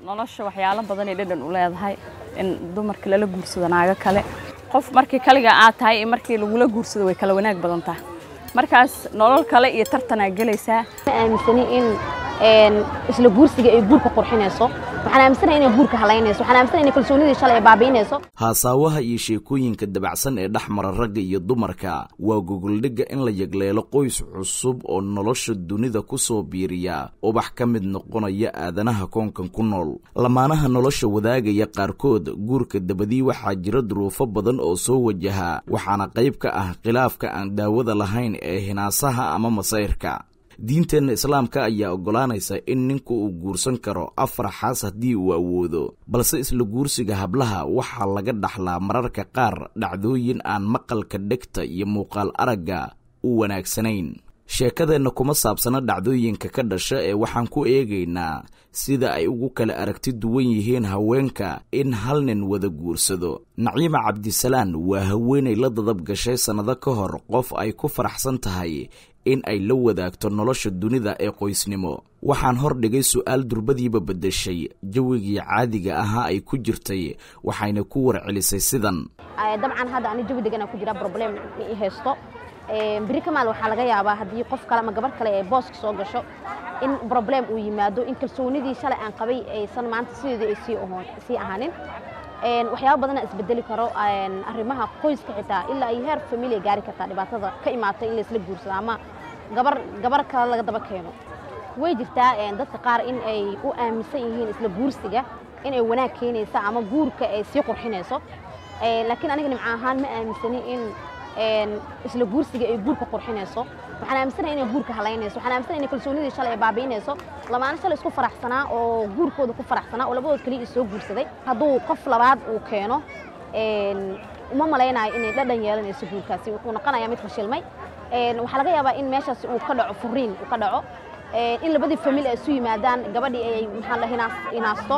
nolosha waxyaalo badanay dhadhan u leedahay in dumarka lala guursado naago kale qof markii kaliga aad tahay iyo markii lagula guursado way kala wanaag badan tahay markaas nolol kale iyo tartanaa gelaysaa ma aaminsani in isla guursiga ay guurka qurxinayso waxaan aaminsanahay inay guurka halaynayso waxaan aaminsanahay inay kalsoonidii shalay ay baabi'inayso haasaawaha iyo sheekooyinka dabacsan ee dhex mara ragga iyo dumarka waa gogoldhigga in la yagleelo qoys cusub oo nolosha dunida ku soo biiriya ubax ka mid noqonaya aadanaha koonkan ku nool lamaanaha nolosha wadaagaya qaarkood guurka dabadii waxaa jira duruufo badan oo soo wajaha waxaana qayb ka ah khilaafka aan daawada lahayn ee hinaasaha ama masayrka diinteenna islaamka ayaa oggolaanaysa in ninku uu guursan karo afar xaas haddii uu awoodo balse isla guursiga hablaha waxaa laga dhaxlaa mararka qaar dhacdooyin aan maqalka dhegta iyo muuqaal aragga u wanaagsanayn sheekadeenna kuma saabsana dhacdooyinka ka dhasha ee waxaan ku eegaynaa sida ay ugu kala aragti duwan yihiin haweenka in hal nin wada guursado naciima cabdisalaan waa haweenay la dadab gashay sannado ka hor qof ay ku faraxsan tahay in ay la wadaagto nolosha dunida ee qoysnimo waxaan hor dhigay su'aal durbadiiba beddeshay jawigii caadiga ahaa ay ku jirtay waxayna ku warcelisay sidan dabcan hadda ani jawi degan ku jira problem i haysto beri kamaal waxaa laga yaabaa haddii qof kale ama gabar kale ee booska soo gasho in problem uu yimaado in kalsoonidii shalay aan qabay aysan maanta sideedii ay sii ahaanin waxyaaba badana isbedeli karo arrimaha qoyska xitaa ilaa iyo heer familia gaari kartaa dhibaatada ka imaata in laisla guursado ama gabar gabar kale laga daba keeno way jirtaa dadka qaar in ay u aaminsan yihiin isla guursiga in ay wanaag keenaysa ama guurka ay sii qurxinayso laakiin aniga nimco ahaan ma aaminsani in isla guursiga ay guurka qurxinayso waxaan aaminsanahay inay guurka halaynayso waxaan aaminsanahay inay kalsoonidii shalay ay baabi'inayso lamaana shalay isku faraxsanaa oo guurkooda ku faraxsanaa oo labadood kaliya soo guursaday hadduu qof labaad uu keeno uma malaynayo inay dhadhan yeelanayso guurkaasi wuxuu noqonayaa mid fashilmay waxaa laga yaabaa in meeshaasi uu ka dhaco furiin uu ka dhaco in labadii famil ay isu yimaadaan gabadhii ay maxaa la hinaasto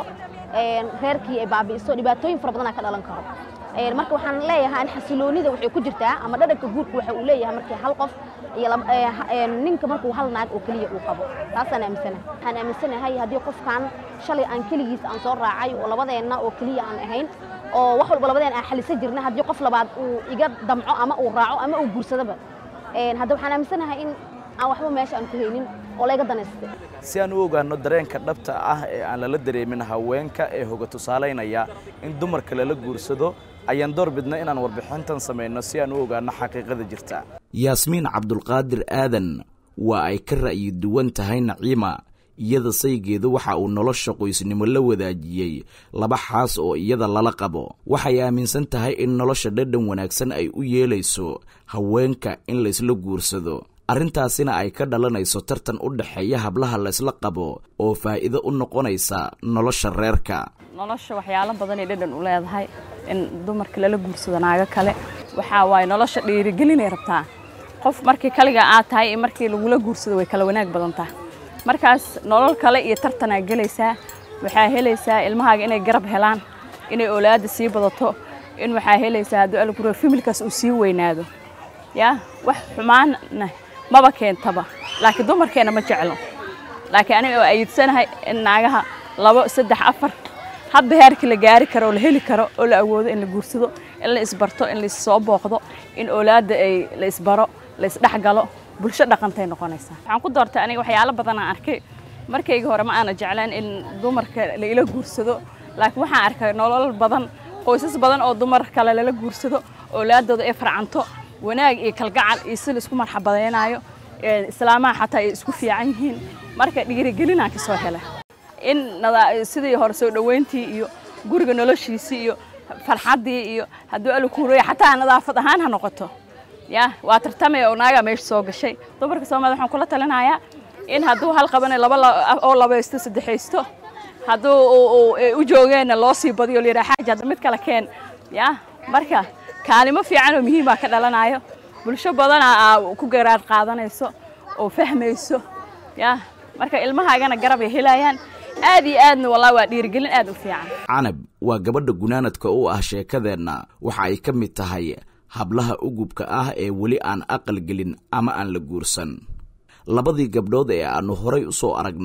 reerkii ay baabi'iso dhibaatooyin fara badanaa ka dhalan karo marka waxaan leeyahay an xasiloonida waxay ku jirtaa ama dhadhanka guurka waxa uu leeyahay markii hal qof iyo ninka markuu hal naag oo keliya uu qabo taasaan aaminsanahay waxaan aaminsanahay haddii qofkan shalay aan keligiis aan soo raacay oo labadeenna oo keliya aan ahayn oo wax walba labadeen aan xalisan jirna haddii qof labaad uu iga damco ama uu raaco ama uu guursadaba hadda waxaan aaminsanahay in aan waxba meesha aan ku haynin oo layga danaystay si aan u ogaano dareenka dhabta ah ee aan lala dareemin haweenka ee hoga tusaalaynaya in dumarka lala guursado ayaan door bidna inaan warbixintan samayno si aan u ogaano xaqiiqada jirta yaasmiin cabdulqaadir aadan waa ay ka ra'yi duwan tahay naciima iyada saygeedu waxa uu nolosha qoysnimo la wadaajiyey laba xaas oo iyada lala qabo waxay aaminsan tahay in nolosha dhadhan wanaagsan ay u yeelayso haweenka in laysla guursado arrintaasina ay ka dhalanayso tartan u dhexeeya hablaha laysla qabo oo faa'iido u noqonaysa nolosha reerka nolosha waxyaalo badanay dhadhan u leedahay in dumarka lala guursado naago kale waxaa waaye nolosha dhiirigelinay rabtaa qof markii kaliga aad tahay iyo markii lagula guursado way kala wanaag badan tahay markaas nolol kale iyo tartanaa gelaysaa waxaa helaysaa ilmahaaga inay garab helaan inay oolaada sii badato in waxaa helaysaa hadduu alguro familkaas uu sii weynaado yaa wax xumaanna maba keentaba laakiin dumarkeenna ma jeclo laakiin aniga oo ayidsanahay in naagaha labo saddex afar hadba heerkii la gaari karo oo la heli karo oo la awoodo in la guursado in la isbarto in laissoo booqdo in oolaadda ay la isbaro la isdhexgalo bulsho dhaqantay noqonaysaa waxaan ku doortay aniga waxyaalo badan aan arkay markayga hore ma aana jeclaan in dumarka la ila guursado laakiin waxaan arkay nolol badan qoysas badan oo dumar kale lala guursado oolaadooda ay farcanto wanaag iyo kalgacal iyo si la isku marxabadaynayo islaamaha xataa ay isku fiican yihiin marka dhiirigelinaan ka soo hela in sidii hore soo dhoweyntii iyo guriga noloshiisii iyo farxaddii iyo hadduu alkuureya xataa nadaafad ahaan ha noqoto ya waa tartamaya oo naagaa meesha soo gashay dumarka soomaalida waxaan kula talinayaa in hadduu hal qabanayo laba oo labaysto saddexaysto hadduu u joogeenna loo sii badiyo la yidhaha xaaji hadda mid kale keen ya marka kaalimo fiican oo muhiim baa ka dhalanayo bulsho badana aa ku garaar qaadanayso oo fahmayso ya marka ilmahaagana garab ay helayaan aad iyo aadna wallahi waa dhiirigelin aad u fiican canab waa gabadha gunaanadka u ah sheekadeenna waxa ay ka mid tahay hablaha ugubka ah ee weli aan aqal gelin ama aan la guursan labadii gabdhood ee aannu horay u soo aragnay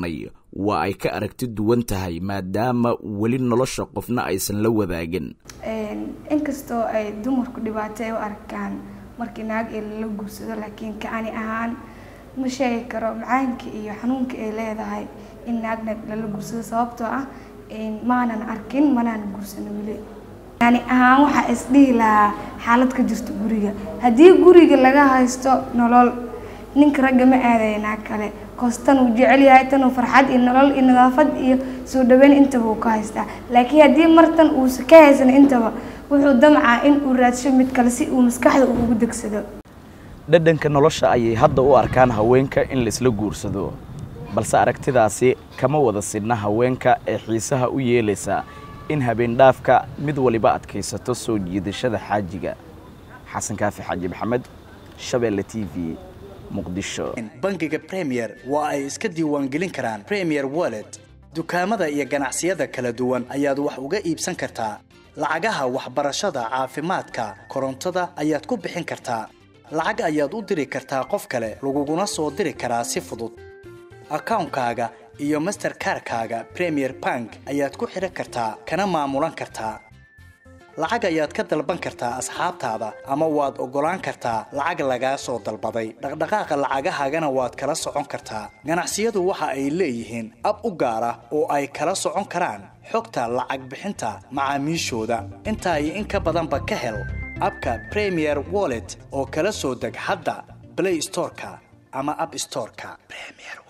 waa ay ka aragti duwan tahay maadaama weli nolosha qofna aysan la wadaagin inkastoo ay dumarku dhibaato ay u arkaan markii naag ee lala guursado laakiin kacani ahaan ma sheegi karo macaanka iyo xanuunka ay leedahay in naagna lala guursado sababtoo ah maanan arkin manaan guursano weli yani ahaan waxaa isdhihi lahaa xaalad ka jirta guriga haddii guriga laga haysto nolol ninka ragga ma aadaya naag kale koos tan uu jecel yahay tan uu farxad iyo nolol iyo nadaafad iyo soo dhaweyn intaba uu ka haystaa laakiin haddii martan uusa ka haysan intaba wuxuu damcaa in uu raadsho mid kale si uu maskaxda ugu degsado dhadhanka nolosha ayay hadda u arkaan haweenka in laisla guursado balse aragtidaasi kama wada sidna haweenka ee xiisaha u yeelaysa in habeendhaafka mid waliba adkaysato soo jiidashada xaajiga xasan kaafi xaaji maxamed shabeelle t v muqdisho bangiga premier waa ay iska diiwaangelin karaan premier wallet dukaamada iyo ganacsiyada kala duwan ayaad wax uga iibsan kartaa lacagaha waxbarashada caafimaadka korontada ayaad ku bixin kartaa lacag ayaad u diri kartaa qof kale laguguna soo diri karaa si fudud akawnkaaga iyo masterkarkaaga premier bank ayaad ku xidhan kartaa kana maamulan kartaa lacag ayaad ka dalban kartaa asxaabtaada ama waad oggolaan kartaa lacag lagaa soo dalbaday dhaqdhaqaaqa lacagahaagana waad kala socon kartaa ganacsiyadu waxa ay leeyihiin ab u gaar ah oo ay kala socon karaan xogta lacag bixinta macaamiishooda intaa iyo in ka badanba ka hel abka premier wallet oo kala soo deg hadda blay storeka ama ab storeka